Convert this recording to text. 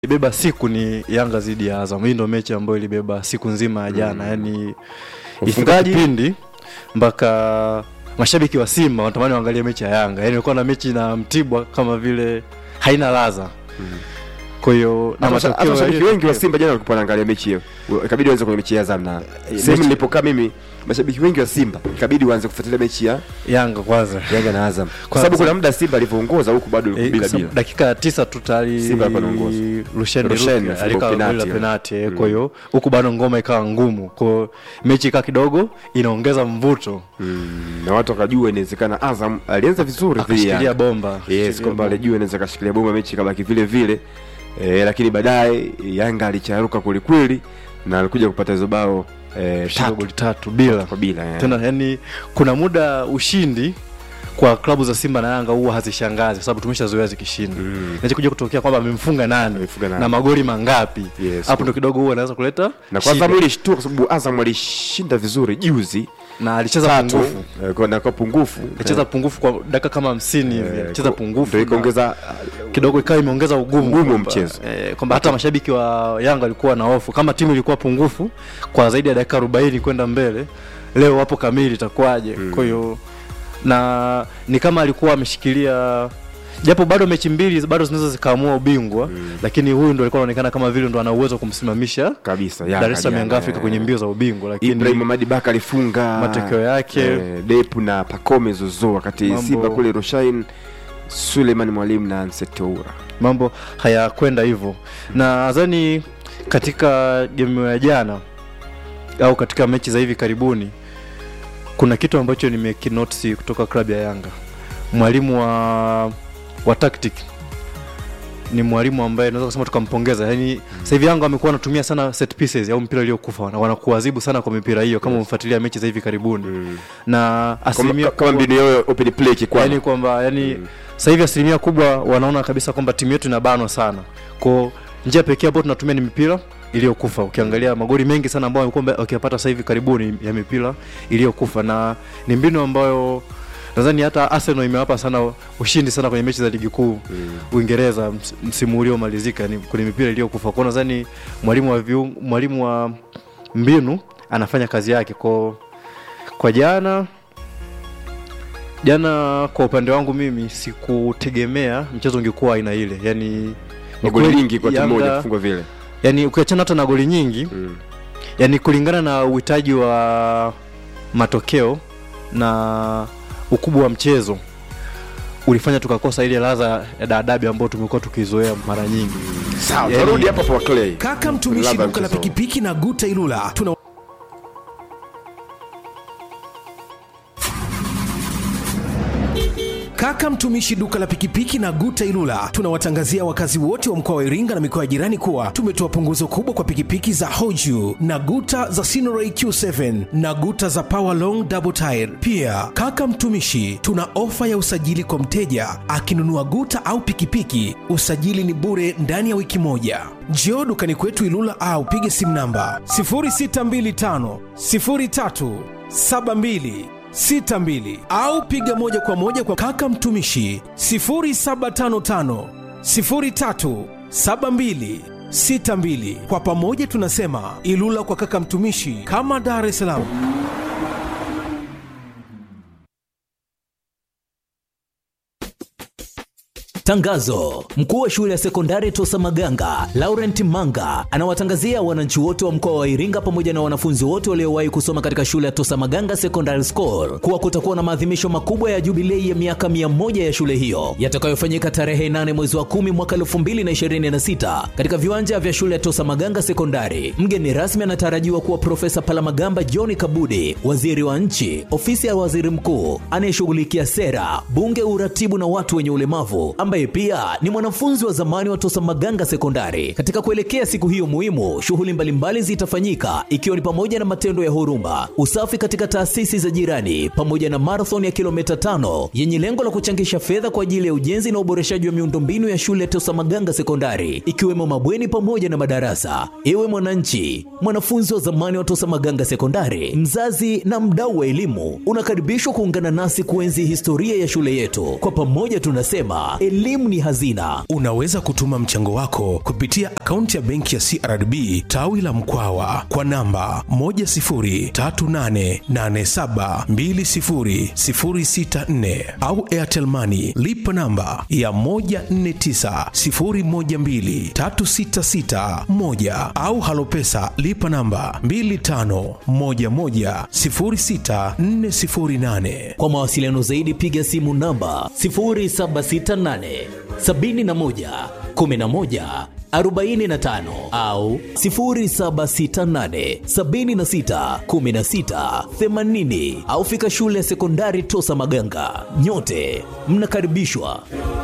ilibeba siku ni Yanga dhidi ya Azam. Hii ndio mechi ambayo ilibeba siku nzima ya jana, yani ifika Ufungaji- kipindi mpaka mashabiki wa Simba wanatamani waangalie mechi ya Yanga, yani ilikuwa na mechi na Mtibwa kama vile haina ladha. Kwa hiyo na Hata masha- hata matokeo mashabiki yaliyo- wengi wa Simba jana walikuwa wanaangalia mechi hiyo, ikabidi waanze kwenye mechi ya Azam na sehemu mechi- nilipokaa mimi, mashabiki wengi wa Simba ikabidi waanze kufuatilia mechi ya Yanga kwanza Yanga na Azam, kwa Kwanza. sababu kuna muda Simba alivyoongoza huku bado Eh, bila kwa sababu bila. dakika ya tisa tu tayari Simba alikuwa anaongoza. Rushine Rushine Ruki alifunga alika penalti, goli la eh. penalti eh, kwa hiyo huku bado ngoma ikawa ngumu, kwa hiyo mechi ikaa kidogo inaongeza mvuto, Mm, na watu wakajua inawezekana Azam alianza vizuri dhidi ya akashikilia Yanga. bomba Yes, akashikilia kwamba bomba. alijua inaweza kashikilia bomba mechi kabaki vile vile e, lakini baadaye Yanga alicharuka kwelikweli na alikuja kupata hizo bao e, Kushinda tatu goli tatu bila kwa bila eh. tena, yani kuna muda ushindi kwa klabu za Simba na Yanga huwa hazishangazi kwa sababu tumeshazoea zikishinda Mm. mm. kuja kutokea kwamba amemfunga nani Amefunga nani. na magoli mangapi Yes. hapo ndo kidogo huwa anaweza kuleta na shida. kwanza mwili shtua kwa sababu Azam alishinda vizuri juzi na alicheza tatu pungufu eh, kwa- na kwa pungufu alicheza pungufu kwa dakika kama hamsini hivi Eh, alicheza kwa- pungufu ndio na- ikaongeza kidogo ikawa imeongeza ugumu Ugumu kwamba, mchezo. eh, kwamba hata mashabiki wa Yanga walikuwa na hofu kama timu ilikuwa pungufu kwa zaidi ya dakika 40 kwenda mbele, leo wapo kamili itakuwaje? Kwa hiyo na ni kama alikuwa ameshikilia japo bado mechi mbili bado zinaweza zikaamua ubingwa lakini huyu ndo alikuwa anaonekana kama vile ndo ana uwezo wa kumsimamisha kabisa Yanga Dar es Salaam jana, Young Africa eh. kwenye mbio za ubingwa, lakini Ibrahim Hamadi Baka alifunga matokeo yake eh, Depu na Pacome Zozo wakati Mambo- Simba kule Rushain Suleiman Mwalimu na Anset Toura mambo hayakwenda hivyo na nadhani katika game ya jana au katika mechi za hivi karibuni kuna kitu ambacho nimekinotisi kutoka klabu ya Yanga. Mwalimu wa wa tactic ni mwalimu ambaye naweza kusema tukampongeza. Yaani sasa hivi Yanga wamekuwa wanatumia sana set pieces au mpira uliokufa na wanakuadhibu sana kwa mipira hiyo kama umefuatilia mechi za hivi karibuni. Na asilimia kama, kama mbinu yao ya open play kikwani yani kwamba yani sasa hivi asilimia kubwa wanaona kabisa kwamba timu yetu inabanwa sana kwa njia pekee ambayo tunatumia ni mipira iliyokufa ukiangalia magoli mengi sana ambayo wamekuwa wakiyapata sasa hivi karibuni ya mipira iliyokufa na ni mbinu ambayo nadhani hata Arsenal imewapa sana ushindi sana kwenye mechi za ligi kuu Uingereza ms- msimu uliomalizika ni kwenye mipira iliyokufa kwa nadhani mwalimu wa viung, mwalimu wa mbinu anafanya kazi yake kwa kwa jana jana kwa upande wangu mimi sikutegemea mchezo ungekuwa aina ile yani ni magoli kweli nyingi kwa timu Yanga- moja kufungwa vile yani ukiachana hata na goli nyingi Mm. yani kulingana na uhitaji wa matokeo na ukubwa wa mchezo ulifanya tukakosa ile ladha ya daadabi ambayo tumekuwa tukizoea mara nyingi sawa Yani- tarudi hapa kwa Clay Kaka mtumishi Labda duka la mchezo. pikipiki na Guta Ilula tuna Kaka mtumishi duka la pikipiki na Guta Ilula tunawatangazia wakazi wote wa mkoa wa Iringa na mikoa ya jirani kuwa tumetoa punguzo kubwa kwa pikipiki za Hoju na Guta za Sinoray Q7 na Guta za Power Long Double Tire. Pia kaka mtumishi, tuna ofa ya usajili kwa mteja akinunua Guta au pikipiki, usajili ni bure ndani ya wiki moja. Njoo dukani kwetu Ilula au pige simu namba 0625 03 72 62 au piga moja kwa moja kwa kaka mtumishi 0755 03 72 62. Kwa pamoja tunasema Ilula kwa kaka mtumishi, kama Dar es Salaam. Tangazo: mkuu wa shule ya sekondari Tosa Maganga Laurent Manga anawatangazia wananchi wote wa mkoa wa Iringa pamoja na wanafunzi wote waliowahi kusoma katika shule ya Tosa Maganga Secondary School kuwa kutakuwa na maadhimisho makubwa ya jubilei ya miaka 100 ya shule hiyo yatakayofanyika tarehe 8 mwezi wa 10 mwaka 2026 katika viwanja vya shule ya Tosa Maganga Sekondari. Mgeni rasmi anatarajiwa kuwa Profesa Palamagamba John Kabudi, waziri wa nchi, ofisi ya waziri mkuu anayeshughulikia sera, bunge, uratibu na watu wenye ulemavu ambaye pia ni mwanafunzi wa zamani wa Tosa Maganga Sekondari. Katika kuelekea siku hiyo muhimu, shughuli mbalimbali zitafanyika ikiwa ni pamoja na matendo ya huruma, usafi katika taasisi za jirani, pamoja na marathon ya kilomita tano yenye lengo la kuchangisha fedha kwa ajili ya ujenzi na uboreshaji wa miundombinu ya shule ya Tosa Maganga Sekondari, ikiwemo mabweni pamoja na madarasa. Ewe mwananchi, mwanafunzi wa zamani wa Tosa Maganga Sekondari, mzazi na mdau wa elimu, unakaribishwa kuungana nasi kuenzi historia ya shule yetu. Kwa pamoja tunasema elimu elimu ni hazina. Unaweza kutuma mchango wako kupitia akaunti ya benki ya CRDB tawi la Mkwawa kwa namba 10388720064 au Airtel Money lipa namba ya 1490123661 au Halopesa lipa namba 25110648. Kwa mawasiliano zaidi piga simu namba 0768 71 11 45 au 0768 76 16 80 au fika shule ya sekondari Tosa Maganga. Nyote mnakaribishwa.